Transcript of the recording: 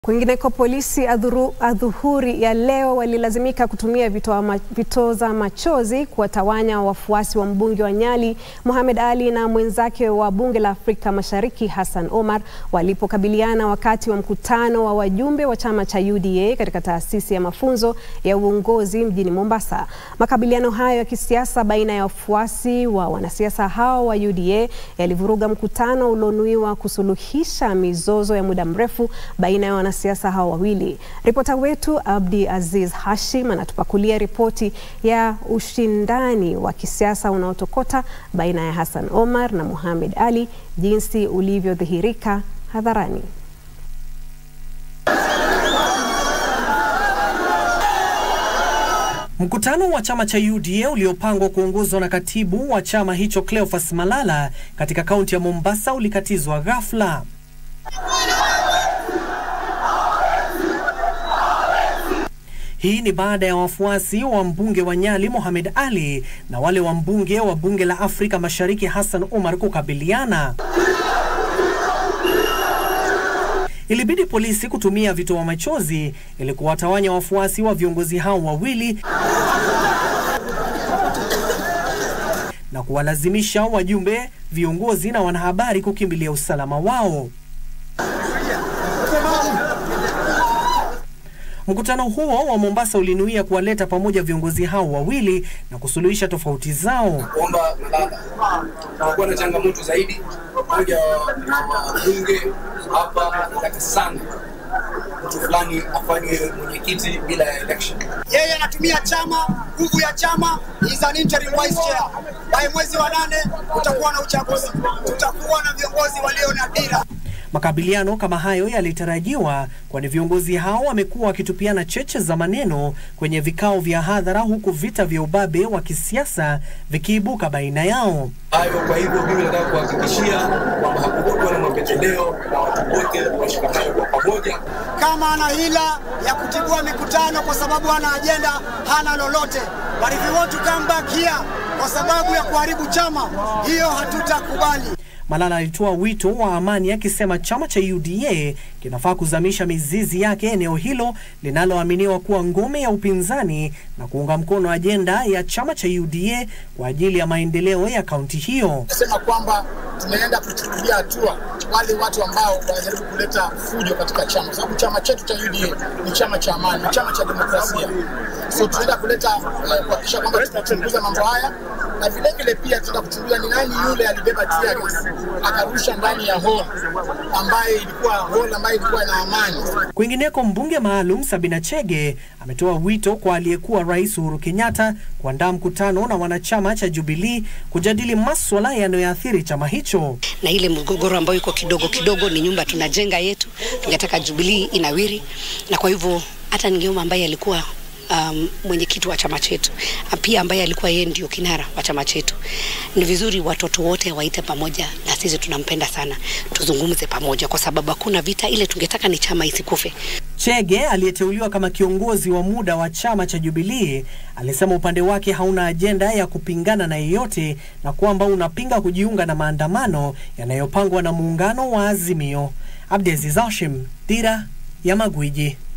Kwingineko, polisi adhuru, adhuhuri ya leo walilazimika kutumia vitoa ma, vitoza machozi kuwatawanya wafuasi wa mbunge wa Nyali Mohamed Ali na mwenzake wa bunge la Afrika Mashariki Hassan Omar walipokabiliana wakati wa mkutano wa wajumbe wa chama cha UDA katika taasisi ya mafunzo ya uongozi mjini Mombasa. Makabiliano hayo ya kisiasa baina ya wafuasi wa wanasiasa hao wa UDA yalivuruga mkutano ulionuiwa kusuluhisha mizozo ya muda mrefu baina ya wanasiasa hao wawili. Ripota wetu Abdi Aziz Hashim anatupakulia ripoti ya ushindani wa kisiasa unaotokota baina ya Hassan Omar na Mohamed Ali jinsi ulivyodhihirika hadharani. Mkutano wa chama cha UDA uliopangwa kuongozwa na katibu wa chama hicho Cleophas Malala katika kaunti ya Mombasa ulikatizwa ghafla. Hii ni baada ya wafuasi wa mbunge wa Nyali Mohamed Ali na wale wa mbunge wa bunge la Afrika Mashariki Hassan Omar kukabiliana. Ilibidi polisi kutumia vitoa machozi ili kuwatawanya wafuasi wa viongozi hao wawili na kuwalazimisha wajumbe, viongozi na wanahabari kukimbilia usalama wao. Mkutano huo wa Mombasa ulinuia kuwaleta pamoja viongozi hao wawili na kusuluhisha tofauti zao. kuomba Malala, kumekuwa na changamoto zaidi. Mmoja wa bunge hapa nataka sana mtu fulani afanye mwenyekiti bila ya election. yeye anatumia chama, nguvu ya chama, is an interim vice chair. By mwezi wa nane kutakuwa na uchaguzi, tutakuwa na viongozi walio na dira. Makabiliano kama hayo yalitarajiwa, kwani viongozi hao wamekuwa wakitupiana cheche za maneno kwenye vikao vya hadhara, huku vita vya ubabe wa kisiasa vikiibuka baina yao. Hayo kwa hivyo, mimi nataka kuhakikishia kwamba hakukuwa na mapendeleo na watu wote washikamane kwa pamoja. Kama ana hila ya kutibua mikutano kwa sababu hana ajenda, hana lolote, but if you want to come back here kwa sababu ya kuharibu chama, hiyo hatutakubali. Malala alitoa wito wa amani akisema chama cha UDA kinafaa kuzamisha mizizi yake eneo hilo linaloaminiwa kuwa ngome ya upinzani na kuunga mkono ajenda ya chama cha UDA kwa ajili ya maendeleo ya kaunti hiyo. Nasema kwamba tunaenda kuchukulia hatua wale watu ambao wanajaribu kuleta fujo katika chama, kwa sababu chama chetu cha UDA ni chama cha amani, ni chama cha demokrasia. So tunaenda kuleta eh, kuhakikisha kwamba tunachunguza mambo haya na vile vile pia tunaenda kuchunguza ni nani yule alibeba tear gas akarusha ndani ya hall ambaye ilikuwa hall ambayo ilikuwa na amani. Kwingineko, mbunge maalum Sabina Chege ametoa wito kwa aliyekuwa rais Uhuru Kenyatta kuandaa mkutano na wanachama cha Jubilee kujadili maswala yanayoathiri chama hicho. na ile mgogoro ambayo iko kidogo kidogo, ni nyumba tunajenga yetu, tungetaka Jubilee inawiri, na kwa hivyo hata ningeomba ambaye alikuwa um, mwenyekiti wa chama chetu na pia ambaye alikuwa yeye ndio kinara wa chama chetu, ni vizuri watoto wote waite pamoja, na sisi tunampenda sana, tuzungumze pamoja, kwa sababu hakuna vita. Ile tungetaka ni chama isikufe. Chege aliyeteuliwa kama kiongozi wa muda wa chama cha Jubilee alisema upande wake hauna ajenda ya kupingana na yeyote na kwamba unapinga kujiunga na maandamano yanayopangwa na muungano wa Azimio. Abdiaziz Hashim, Dira ya Magwiji.